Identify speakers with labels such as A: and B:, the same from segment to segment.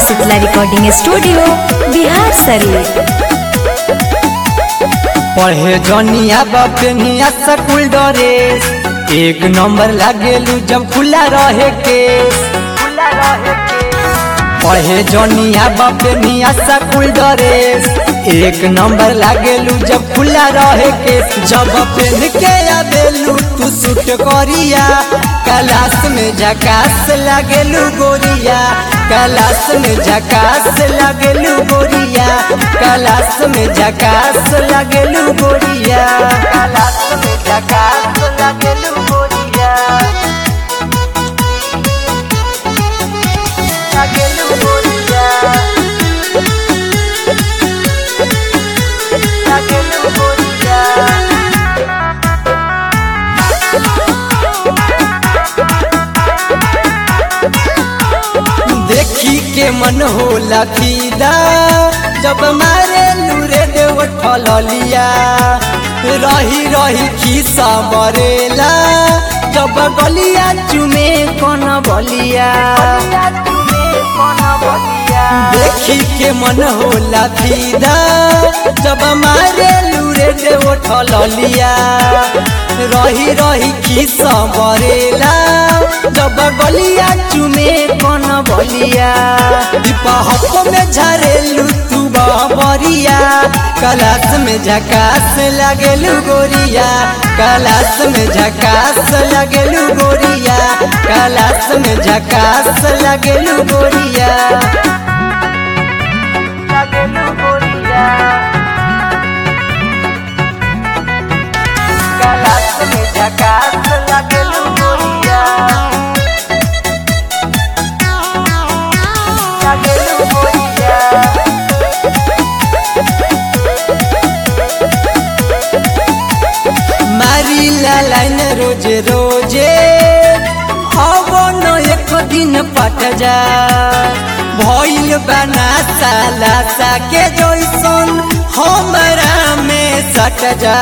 A: Shitala recording studio Bihar Sharif
B: पढ़े जनिया बपनिया स्कूल ड्रेस एक नंबर लागेलू जब खुला रहे केस पढ़े जनिया बपनिया स्कूल ड्रेस एक नंबर लागेलू जब खुला रहे केस जब पहन के आवेलू तू सूट करिया क्लास में झकास लागेलू गोरिया क्लास में झकास लागेलू गोरिया क्लास में झकास लागेलू गोरिया क्लास में झकास लागेलू गोरिया लागेलू गोरिया लागेलू गोरिया देखी के मन होला फीदा जब मारे लूरे देव ठलिया रही रही खीसा मरेला जब गलिया चुमे कौन बलिया देखी के मन होला फीदा जब मारे लूरे देव ठलिया रही रही खीसा मरेला जब गलिया चुमे कौन बलिया हप में झरेलू तू बरिया कलास में झकास लगेलू गोरिया कलास में झकास लगेलू गोरिया कलास में झकास लगेलू गोरिया लगेलू गोरिया कलास में झकास लगेलू गोरिया लगेलू गोरिया मारी ला लाइन रोजे रोजे अब न एक दिन पट जा भइल बना साला साके जैसन हमरा में सट जा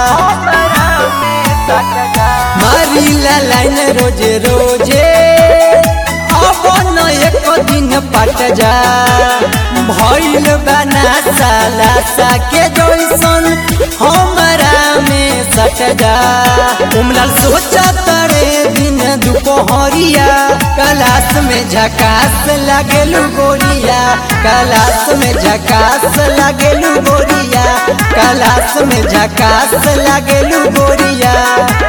B: मारी ला लाइन रोजे रोजे अब न एक दिन पट जा भइल बना साला साके जैसन हमरा में सट जा उमलाल सोचा तरे दिन दुपहरिया कलास में झकास लगेलू गोरिया कलास में झकास लगेलू गोरिया कलास में झकास लगेलू गोरिया